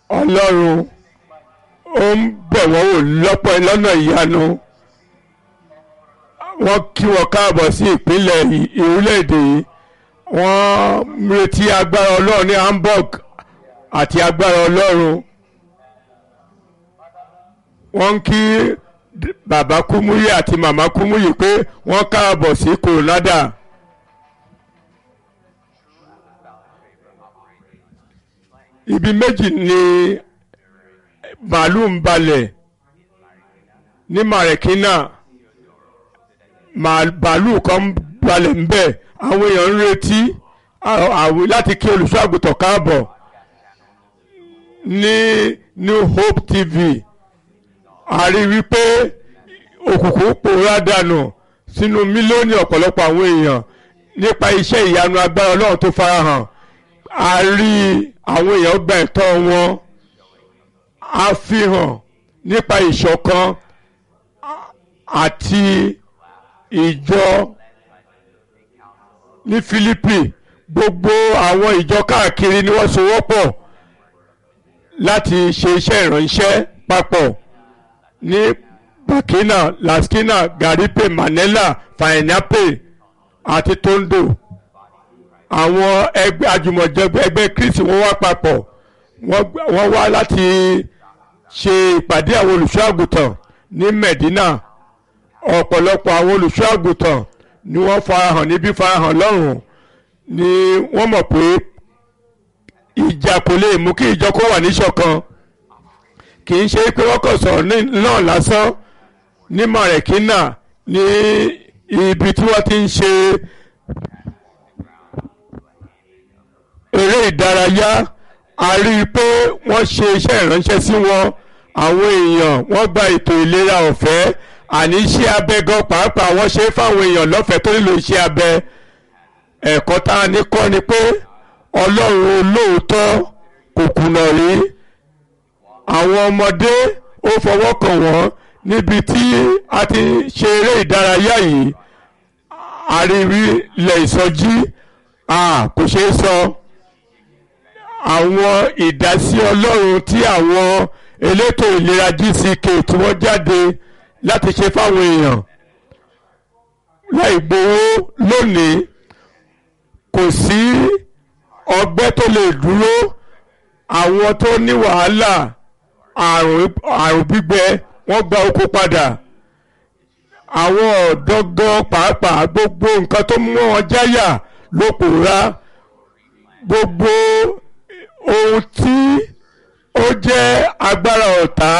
ọlọ́run ó ń bẹ̀ wọ́n wò lọ́pọ̀ lọ́nà ìyanu wọ́n kí wọn káàbọ̀ sí ìpínlẹ̀ yìí- orílẹ̀-èdè yìí wọ́n ń retí agbára ọlọ́run ní Hamburg àti agbára ọlọ́run wọ́n ń kí d- bàbá Kúmúyì àti màmá Kúmúyì pé wọ́n káàbọ̀ sí Coronado. ibi méjì ni màálù ń balẹ̀ ní Marikina màálù kan ń balẹ̀ ń bẹ̀ àwọn èèyàn ń retí à- àwí láti kí olùṣọ́ àgùntàn káàbọ̀ ní New Hope TV a rí wípé òkùnkùn pòórá dànù sínú mílíọ̀nù ọ̀pọ̀lọpọ̀ àwọn èèyàn nípa iṣẹ́ ìyanu agbára Ọlọ́run tó farahàn a rí àwọn èèyàn gba ẹ̀tọ́ wọn a fi hàn nípa ìṣọ̀kan a- àti ìjọ ní Fílípì gbogbo àwọn ìjọ káàkiri ni wọ́n sowọ́pọ̀ láti ṣe iṣẹ́ ìránṣẹ́ papọ̀ ní Burkina Laskina Garipe Manila Fainape àti Tondo àwọn ẹgbẹ́ àjùmọ̀jẹgbẹ́ ẹgbẹ́ Kristi wọ́n wá papọ̀ wọ́n gbà- wọ́n wá láti ṣe ìpàdé àwọn olùṣọ́ àgùntàn ní Medina ọ̀pọ̀lọpọ̀ àwọn olùṣọ́ àgùntàn ni wọ́n farahàn níbí farahàn lọ́rùn ni wọ́n mọ̀ pé ìjà kò lè mú kí ìjọ kó wà níṣọ̀kan kì í ṣe pé wọ́n kàn sọ̀rọ̀ ní- náà lásán ní Marikina ní ibi tí wọ́n ti ń ṣe eré ìdárayá a rí i pé wọ́n ṣe iṣẹ́ ìránṣẹ́ sí wọn àwọn èèyàn wọ́n gba ètò ìlera ọ̀fẹ́ àní iṣẹ́ abẹ gan pàápàá wọ́n ṣe é fáwọn èèyàn lọ́fẹ̀ẹ́ tó nílò iṣẹ́ abẹ ẹ̀kọ́ tá a ní kọ́ ni pé ọlọ́run olóòótọ́ kò kùnà rí àwọn ọmọdé ó fọwọ́ kàn wọ́n níbi tí a ti ṣe eré ìdárayá yìí àríwí ilẹ̀ ìsọjí a kò ṣeé sọ àwọn ìdásí ọlọ́run tí àwọn elétò ìlera GCK tí wọ́n jáde láti ṣe fáwọn èèyàn láì gbowó lónìí kò sí ọgbẹ́ tó lè dúró àwọn tó ní wàhálà àrùn àrùn gbígbẹ wọ́n gba oko padà àwọn ọ̀dọ́ gan pàápàá gbogbo nǹkan tó mú wọn jáyà ló pòórá gbogbo ohun tí ó jẹ́ agbára ọ̀tá